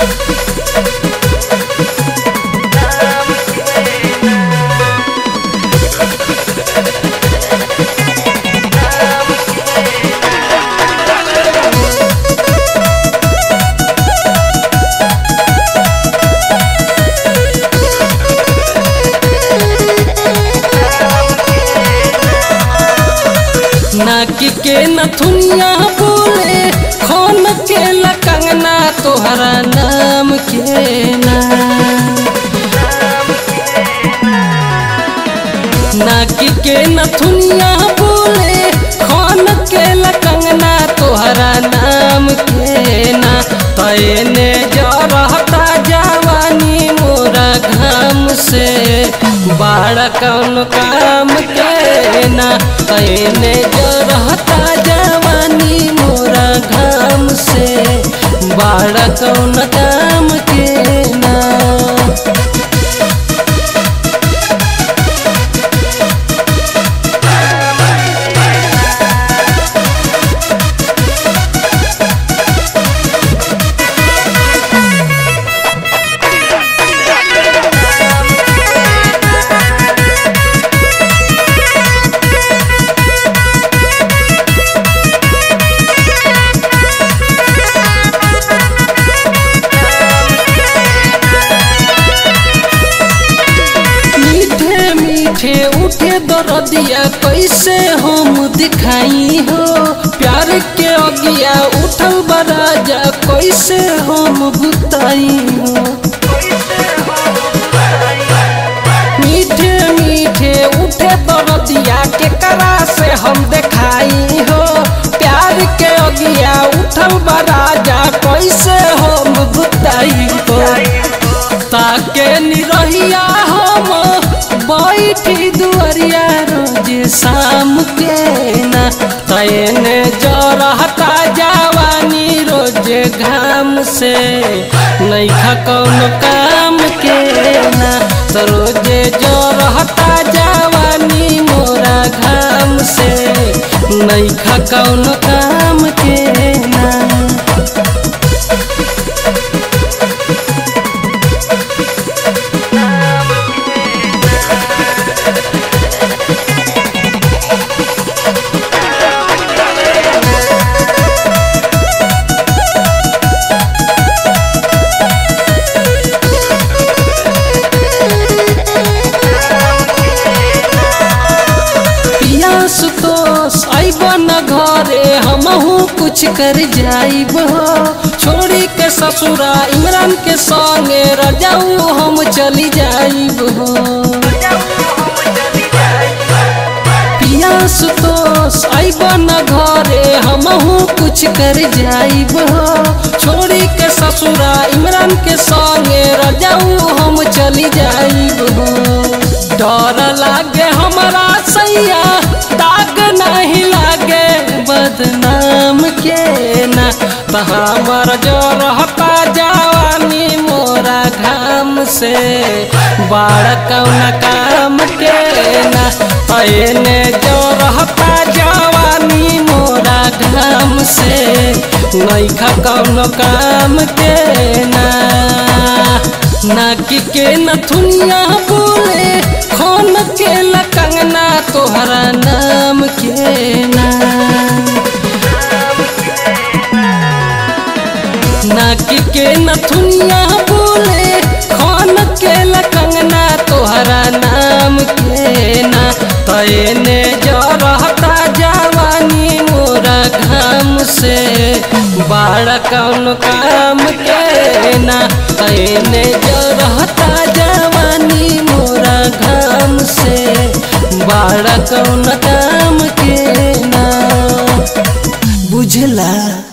नाकी के नथुनिया बोले खोन के लकंगना तोहरा नाम के ना नाकी के नथुनिया बोले खोन के लकंगना तोहरा नाम के ना तैने जरहता जवानी मोरा घाम से बाड़ा कौन काम के ना तैने जरहता जवानी मोरा घाम से बाड़ा कौन काम के ना मीठे मीठे उठे दरदिया कैसे हम दिखाई हो प्यार के अगिया उठल बराजा कैसे हम बुताई हो मीठे मीठे उठे दरदिया के करा से हम दिखाई हो प्यार के अगिया उठल बराजा कैसे हम बुताई हो ताके निरहिया हम बैठी दुआरिया रोज शाम के ना तैने जरहता जवानी रोज घाम से नैखा कौन काम के ना तो रोजे जरहता जवानी मोरा घाम से नैखा कौन काम के ना पिया सुतोष आइब न घरे हमहू कुछ कर जाइब छोड़ी के ससुरा इमरान के संगे रजाऊ हम चली जाइब पिया सुतोष आइब न घरे हमहू कुछ कर जाइब छोड़ी के ससुरा इमरान के संगे रजाऊ हम चली जाइब डर लागे हमारा सैया दाग नहीं लागे बदनाम के ना तो हमर जो रहता जवानी मोरा घाम से बड़ कौन काम के ना पहने जो रहता जवानी मोरा घाम से नैखा कौन काम के ना नाकी के नथुनिया बोले खोन के लकंगना तोहरा नाम के ना नाकी के नथुनिया बोले खोन के लकंगना तोहरा नाम के ना तैने जरहता जवानी मोरा घाम से बाड़ा कौन काम के ना तैने जरहता जवानी मोरा घाम से बाड़ा कौन काम के ना बुझला